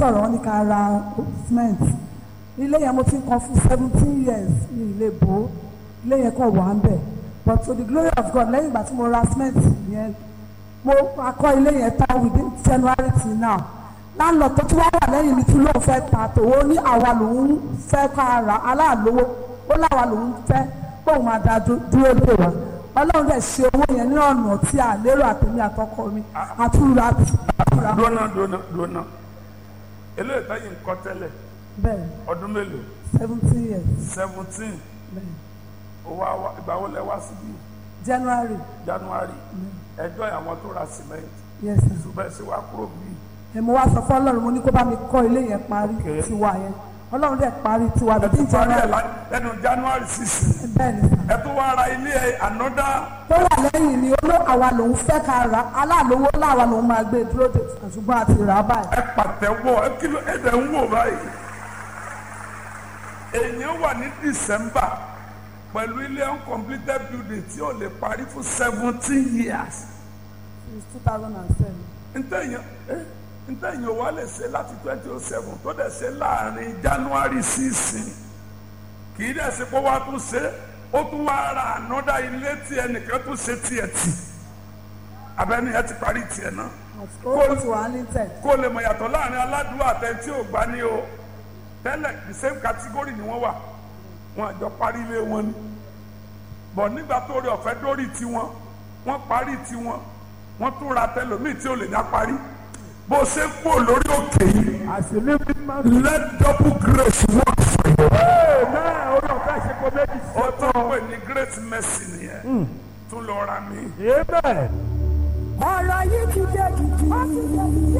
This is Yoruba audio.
sọ̀rọ̀ wọn ní ká ra cement ilé yẹn mo ti ń kan fún seventeen years ní ilé bò ó ilé yẹn kàn wà ń bẹ̀ but to the glory of God lẹ́yìn ìgbà tí mo ra cement yẹn mo akọ́ ilé yẹn tán within January till now landlord tó tún wá wà lẹ́yìn mi tún lóun fẹ́ ta tòwó ní àwa lòun fẹ́ ká ra aláàlówó ó láwa lòun fẹ́ kóun máa da dú- dúró lé wa ọlọ́run dẹ̀ ṣe owó yẹn ní ọ̀nà tí a lérò àtẹ̀mí àtọkọ mi àtúrà àtúrà dúnà dúnà dúnà eléyìí táyì ń kọ́ tẹ́lẹ̀ bẹ́ẹ̀ ọdún mélòó seventeen years seventeen bẹ́ẹ̀ owó àwa ìgbà wo lẹ wá síbí January January ẹjọ́ àwọn tó ra cement yes sir. ṣùgbọ́n ẹ ṣe wá kúrò bíi ẹ mo wá sọ fún ọlọ́run mo ní kó bá mi kọ́ ilé yẹn parí Okay. tiwa yẹn ọlọ́run dẹ̀ parí tiwa ẹ bíi tún parí ẹ January lá- lẹ́nu January six bẹ́ẹ̀ ni sà. ẹ tún wá ra ilé ẹ ànọ́dá tó wà lẹ́yìn ni oló àwa lòun fẹ́ ká ra aláàlówó láwa lòun máa gbé dúró de ṣùgbọ́n àti rà á báyìí. ẹ pàtẹ́wọ́ ẹ kí ló ẹ dẹ̀ ń wò báyìí èèyàn wà ní December pẹ̀lú ilé uncompleted building tí ò lè parí fún seventeen years since two thousand and seven. ntẹ̀yìn eh, ntẹ̀yìn wa lè ṣe láti twenty oh seven tó dẹ̀ ṣe láàrin January sísìn kì í dẹ̀ ṣe pé wàá tún ṣe ó tún wá ra ànọ́dá ilé tí ẹnìkan tún ṣe tiẹ̀ tì abẹ́ni ẹ ti parí tiẹ̀ náà ó ti wà ní tẹ̀. kó lè mọ̀ yàtọ̀ láàrin aládùúgbò àtẹ̀ntí ò gbá ní o tẹ́lẹ̀ the same category ni wọ́n wà wọn àjọ parí ilé wọn ni bọ̀ nígbà tó rí ọ̀fẹ́ dórí tiwọn wọ́n parí tiwọn wọ́n tún ra tẹlòmíì tí ò lè dá parí bó ṣe kú lórí òkè yìí àṣìlí mímọ́. let double grace work for you. ee náà orí ọ̀fẹ́ ṣe kó méjì sí ó tún ọ̀tọ̀. pè ní great mercy nìyẹn tún lọ ra mi. amen. ọ̀rọ̀ yìí ti dé gidi.